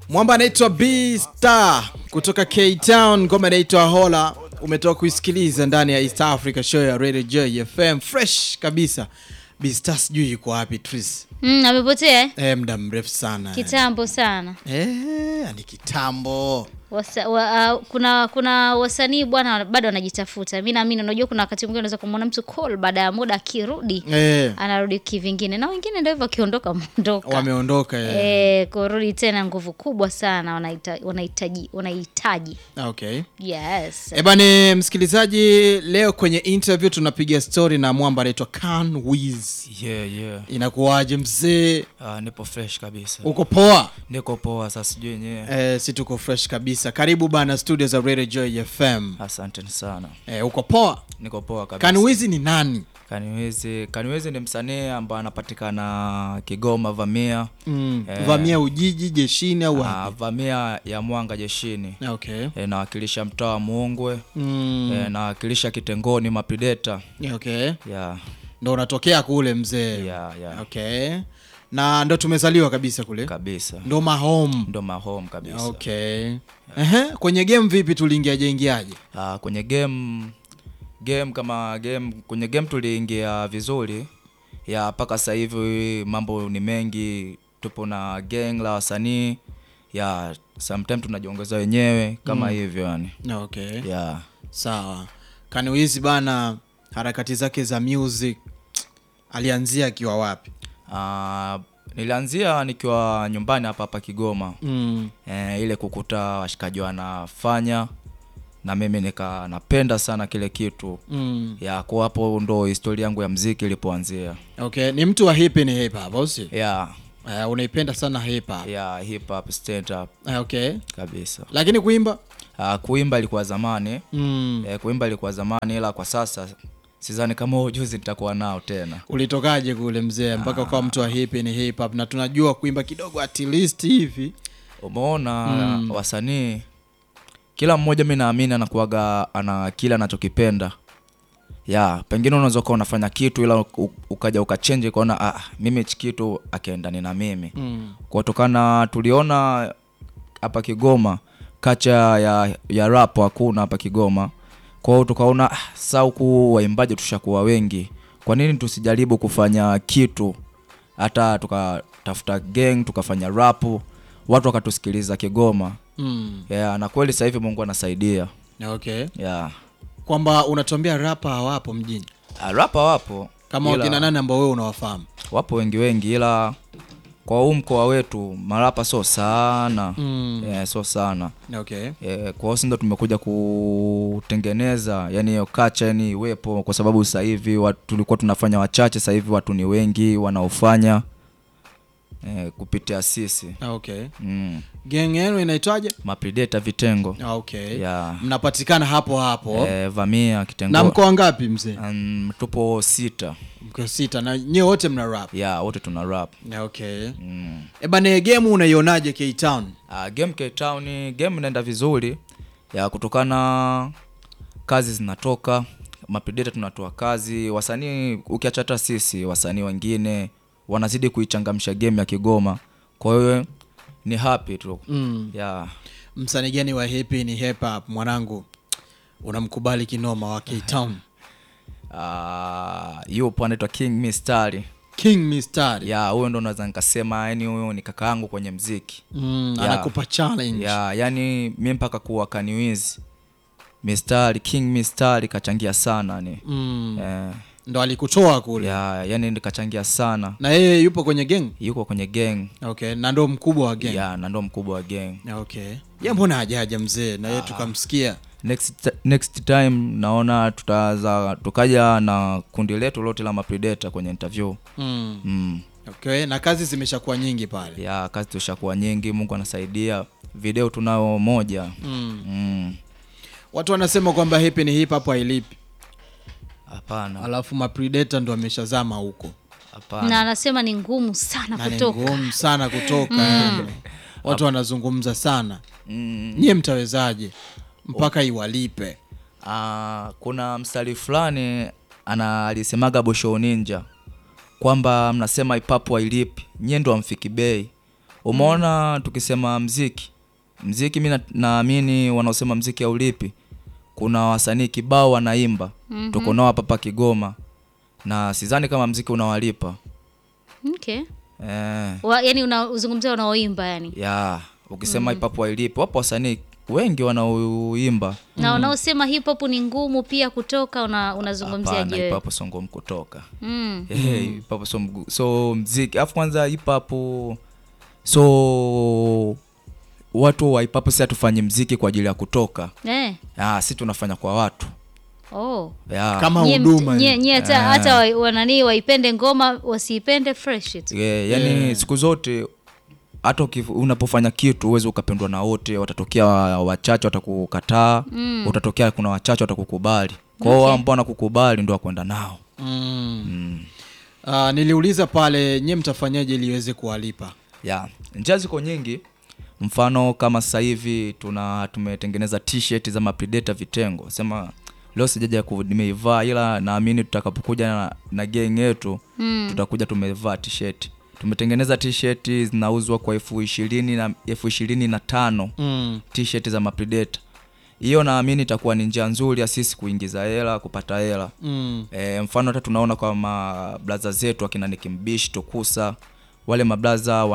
Mwamba anaitwa B Star kutoka K Town, ngoma inaitwa Hola. Umetoka kuisikiliza ndani ya East Africa show ya Radio J FM, fresh kabisa. B Star sijui yuko wapi Tris, Mm, amepotea eh? eh, muda mrefu sana Kitambo sana. eh, ni kitambo Wasa, wa, uh, kuna kuna wasanii bwana bado wanajitafuta. Mimi naamini unajua kuna wakati mwingine unaweza kumwona mtu call baada ya muda akirudi eh, anarudi kivingine na wengine ndio hivyo akiondoka mondoka. wameondoka eh. Eh, kurudi tena nguvu kubwa sana wanahitaji wanahitaji wanahitaji. Okay. Yes. Eh bane msikilizaji, leo kwenye interview tunapiga story na mwamba anaitwa Can Wiz. Yeah, yeah. Inakuwaje mzee? Ah, nipo fresh kabisa. Uko poa? Niko poa sasa sijui yenyewe. Eh, si tuko fresh kabisa. Karibu bana studio za Radio Joy FM. Asante sana. Eh, uko poa? Niko poa kabisa. Can Wiz ni nani? Kaniwezi, Kaniwezi ni msanii ambaye anapatikana Kigoma Vamia. Mm. Eh. Vamia Ujiji jeshini au Ah, wapi? Vamia ya Mwanga jeshini. Okay. E, nawakilisha mtaa wa Muungwe. Mm. E, nawakilisha Kitengoni Mapideta. Okay. Yeah. Ndo unatokea kule mzee. Yeah, yeah. Okay. Na ndo tumezaliwa kabisa kule. Kabisa. Ndo mahome. Ndo mahome kabisa. Okay. Ehe, kwenye game vipi tuliingiaje ingiaje? Ah, kwenye game game kama game kwenye game tuliingia vizuri ya mpaka sasa hivi mambo ni mengi tupo na gang la wasanii ya sometime tunajiongeza wenyewe kama hivyo yani Okay. ya Sawa. Kaniwizi bana, harakati zake za music alianzia akiwa wapi? Ah, nilianzia nikiwa nyumbani hapa hapa Kigoma Mm. e, ile kukuta washikaji wanafanya na mimi nika napenda sana kile kitu Mm. ya kwa hapo ndo historia yangu ya mziki ilipoanzia Okay, ni mtu wa hip ni hip hop, au si? ya Uh, unaipenda sana hip hop. ya hip hop stand up Uh, okay. kabisa. Lakini kuimba? Uh, kuimba ilikuwa zamani Mm. eh, kuimba ilikuwa zamani, ila kwa sasa sidhani kama huo ujuzi nitakuwa nao tena. Ulitokaje kule mzee mpaka ukawa mtu wa hip ni hip hop na tunajua kuimba kidogo at least hivi. Umeona wasanii, kila mmoja mi naamini anakuwaga ana kile anachokipenda ya pengine unaweza ukawa unafanya kitu ila u- ukaja ukachenji ukaona ah, mimi hichi kitu akiendani na mimi Mm. kutokana tuliona hapa Kigoma kacha ya, ya rap hakuna hapa Kigoma. Kwa hiyo tukaona ah, sasa huku waimbaji tushakuwa wengi, kwa nini tusijaribu kufanya kitu hata tukatafuta gang tukafanya rap, watu wakatusikiliza Kigoma. Mm. Yeah, na kweli sasa hivi Mungu anasaidia. Okay. Yeah. Kwamba unatuambia rapa hawapo mjini. Ah, rapa wapo Kama ila- wakina nani ambao wewe unawafahamu? wapo wengi wengi, ila kwa huu mkoa wetu marapa sio sana Mm. yeah, sio sana Okay. Eh, kwa hiyo si ndo tumekuja kutengeneza yani hiyo kacha yani iwepo kwa sababu sasa hivi watu- tulikuwa tunafanya wachache sasa hivi watu ni wengi wanaofanya eh, kupitia sisi Okay. mm. Gang yenu inaitwaje? mapredata vitengo Okay. Yeah. Mnapatikana hapo hapo. eh, vamia Na kitengo mko ngapi mzee? um, tupo sita Mko sita na nyewe wote mna rap. ya wote tuna rap Okay. mm. E bana, game unaionaje K Town? Uh, game Cape Town game inaenda vizuri ya kutokana kazi zinatoka mapredata tunatoa kazi wasanii ukiacha hata sisi wasanii wengine wanazidi kuichangamsha game ya Kigoma kwa hiyo ni happy tu Mm. ya Msanii gani wa hip ni hip hop mwanangu? Unamkubali kinoma wa K Town? uh, yupo anaitwa King Mistari King Mistari. ya huyo ndo naweza nikasema yani huyo ni kaka yangu kwenye mziki Mm, Yeah. anakupa challenge. ya yani mi mpaka kuwa kaniwizi Mistari King Mistari kachangia sana ni Mm. eh, Ndo alikutoa kule. ya yani nikachangia sana Na yeye yupo kwenye gang? yuko kwenye gang Okay, na ndo mkubwa wa gang. ya na ndo mkubwa wa gang Okay. Ye mbona hajaja mzee na yeye tukamsikia? next, next time naona tutaza tukaja na kundi letu lote la mapredata kwenye interview Mm. mm. Okay, na kazi zimeshakuwa nyingi pale. ya kazi tushakuwa nyingi mungu anasaidia video tunao moja Mm. Mm. Watu wanasema kwamba hip ni hip hop hailipi. hapana Alafu mapredator ndo ameshazama huko. hapana Na anasema ni ngumu sana Na ni kutoka. ngumu sana kutoka yani. Watu wanazungumza sana. mm. Nyie mtawezaje mpaka iwalipe? Ah, kuna mstari fulani ana alisemaga Bosho Ninja kwamba mnasema ipapo hailipi nyie ndo amfiki bei umeona tukisema mziki mziki mi na- naamini wanaosema mziki haulipi kuna wasanii kibao wanaimba mm-hmm. tuko nao hapa hapa kigoma na sidhani kama mziki unawalipa okay. eh, Wa, yani unazungumzia unaoimba yani ya ukisema hip hop hailipi wapo wasanii wengi wanaoimba na unaosema hip hop ni ngumu pia kutoka una, unazungumziaje hapana hip wewe hop sio ngumu kutoka mm. Eh, hip hop so, mgu- so mziki alafu kwanza hip hop so watu wa hip hop si hatufanyi mziki kwa ajili ya kutoka eh. ah, si tunafanya kwa watu oh. yeah. kama Nyie mt- huduma nyie- nyie hata hata wa- wananii waipende ngoma wasiipende fresh tu yeah, yani siku zote hata uki- unapofanya kitu uwezi ukapendwa na wote watatokea wa- wachache watakukataa mm. utatokea kuna wachache watakukubali kwao Okay. okay. ambao wanakukubali ndo wakwenda nao mm. Ah, niliuliza pale nyie mtafanyaje ili iweze kuwalipa yeah. njia ziko nyingi mfano kama sasa hivi tuna tumetengeneza t-shirt za mapredator vitengo sema leo sijaja ku- nimeivaa ila naamini tutakapokuja na, na gang yetu mm. tutakuja tumevaa t-shirt tumetengeneza t-shirt zinauzwa kwa elfu ishirini na elfu ishirini na tano mm. t-shirt za mapredator hiyo naamini itakuwa ni njia nzuri ya sisi kuingiza hela kupata hela Mm. E, mfano hata tunaona kwa mablaza zetu akina nikimbishi tukusa wale mablaza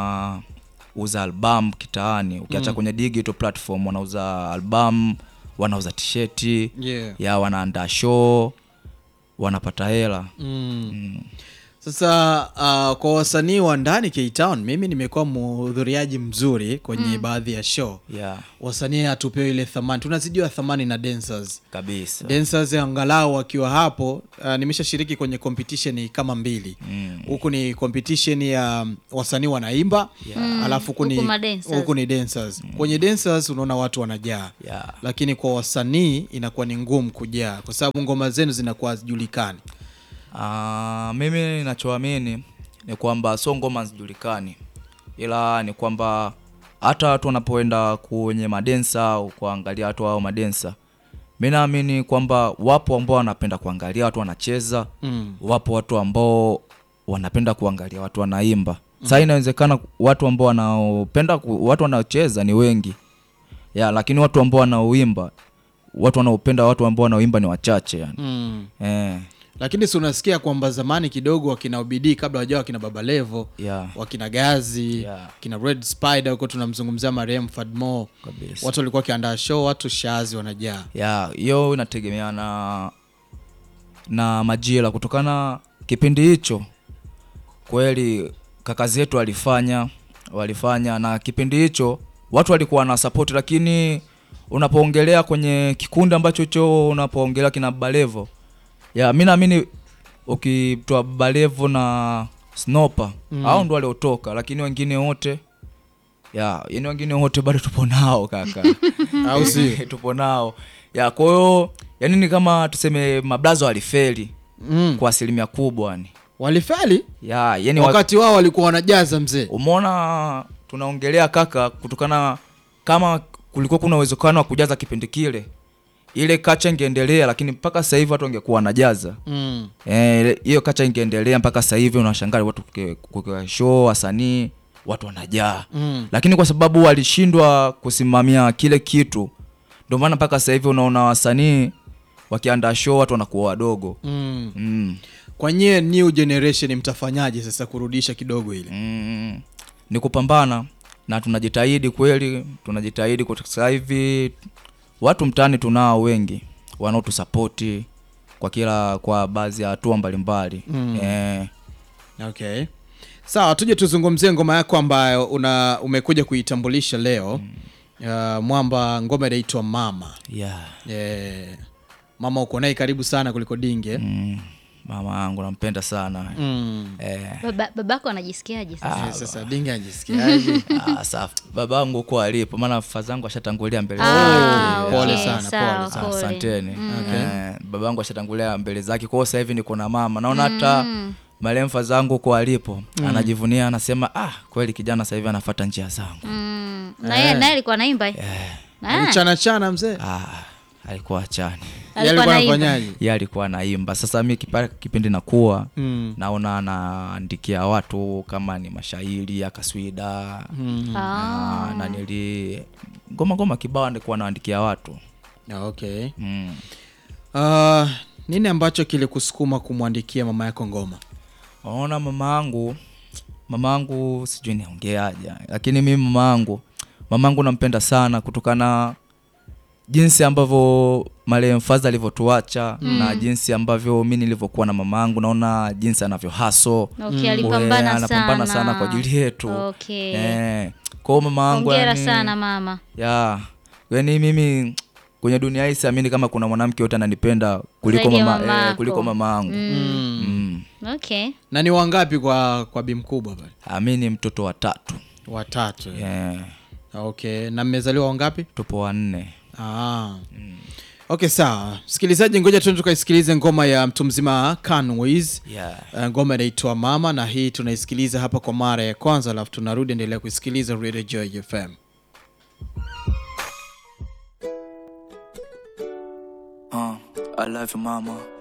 wanauza album kitaani ukiacha kwenye digital platform wanauza album wanauza tisheti Yeah. ya wanaandaa show wanapata hela Mm. Sasa uh, kwa wasanii wa ndani K-Town, mimi nimekuwa mhudhuriaji mzuri kwenye baadhi ya show. yeah, Wasanii hatupewi ile thamani, tunazidiwa thamani na dancers. kabisa Dancers angalau wakiwa hapo, uh, nimeshashiriki kwenye competition kama mbili Mm. huku ni competition ya um, wasanii wanaimba alafu huku ni, Huku madancers. huku ni dancers. Kwenye dancers unaona watu wanajaa yeah. lakini kwa wasanii inakuwa ni ngumu kujaa kwa sababu ngoma zenu zinakuwa hazijulikani. Ah, mimi nachoamini ni kwamba sio ngoma hazijulikani ila ni kwamba hata watu wanapoenda kwenye madensa au kuangalia watu hao madensa mi naamini kwamba wapo ambao wanapenda kuangalia watu wanacheza Mm. wapo watu ambao wanapenda kuangalia watu wanaimba saa inawezekana watu ambao wanaopenda ku, watu wanaocheza ni wengi ya lakini watu ambao wanaoimba watu wanaopenda watu ambao wanaoimba ni wachache yani. Mm. eh, lakini si unasikia kwamba zamani kidogo wakina ubidii kabla wajao wakina baba levo yeah. wakina gazi Yeah. kina red spider huko tunamzungumzia marehemu fadmo kabisa watu walikuwa wakiandaa show watu shazi wanajaa ya hiyo inategemea na na majira kutokana kipindi hicho kweli kaka zetu walifanya walifanya na kipindi hicho watu walikuwa na support lakini unapoongelea kwenye kikundi ambacho hicho unapoongelea kina balevo ya mi naamini ukitoa balevo na snopa mm. au ndo waliotoka lakini wengine wote ya yani wengine wote bado tupo nao kaka au si tupo nao ya kwa hiyo yani ni kama tuseme mablazo walifeli mm. kwa asilimia kubwa yani walifeli ya yani wa, wakati wao walikuwa wanajaza mzee umeona tunaongelea kaka kutokana kama kulikuwa kuna uwezekano wa kujaza kipindi kile ile kacha ingeendelea lakini mpaka sasa hivi watu wangekuwa wanajaza mm. Eh, hiyo kacha ingeendelea mpaka sasa hivi unashangaa watu kuke- kukiwa show wasanii watu wanajaa Mm. lakini kwa sababu walishindwa kusimamia kile kitu ndio maana mpaka sasa hivi unaona wasanii wakiandaa show watu wanakuwa wadogo Mm. mm. kwa nyie new generation mtafanyaje sasa kurudisha kidogo ile Mm. ni kupambana na tunajitahidi kweli tunajitahidi kwa sasa hivi watu mtaani tunao wengi wanaotusapoti kwa kila kwa baadhi ya hatua mbalimbali Mm. eh, okay sawa tuje tuzungumzie ngoma yako ambayo una umekuja kuitambulisha leo uh, mwamba ngoma inaitwa mama yeah. yeah. mama uko naye karibu sana kuliko dinge mm. mama yangu nampenda sana mm. eh, Baba, babako anajisikiaje sasa Eh, sasa dinge ajisikiaje ah, safi babangu huko alipo maana fadhangu ashatangulia mbele Ah, zake. Pole okay, sana, sawa, pole sana. pole. asanteni Okay. eh, babangu ashatangulia mbele zake kwao sasa hivi niko na mama naona hata marehemu fadhangu huko alipo anajivunia anasema ah kweli kijana sasa hivi anafuata njia zangu Mm. na yeye naye alikuwa anaimba eh? Ah. chana chana mzee ah, alikuwa achani Yeye Alikuwa alikuwa anaimba. anafanyaje ye alikuwa anaimba sasa mi kipa- kipindi nakuwa Mm. naona anaandikia watu kama ni mashairi ya kaswida Mm. Ah. na, na nili ngoma ngoma kibao ndikuwa naandikia watu Ah, okay mm. uh, nini ambacho kilikusukuma kumwandikia mama yako ngoma Unaona mama yangu, mama yangu sijui niongeaje, lakini mimi mama yangu, mama yangu nampenda sana kutokana jinsi ambavyo marehemu Fadha alivyotuacha na jinsi ambavyo mi nilivyokuwa na mama yangu, naona jinsi anavyo haso Okay, alipambana anapambana sana kwa ajili yetu Okay. eh, kwa hiyo mama yangu Hongera yani- sana mama. ya yani mimi kwenye dunia hii siamini kama kuna mwanamke yote ananipenda kuliko Zaidi ya mama, mama eh, yako. kuliko mama yangu mm. mm. Okay. na ni wangapi kwa kwa bi mkubwa pale Ah, mi ni mtoto wa tatu watatu yeah. okay na mmezaliwa wangapi tupo wanne ah. okay sawa msikilizaji ngoja tuende tukaisikilize ngoma ya mtu mzima Canways yeah. Uh, ngoma inaitwa mama na hii tunaisikiliza hapa kwa mara ya kwanza alafu tunarudi endelea kuisikiliza Radio Joy FM uh, I love you mama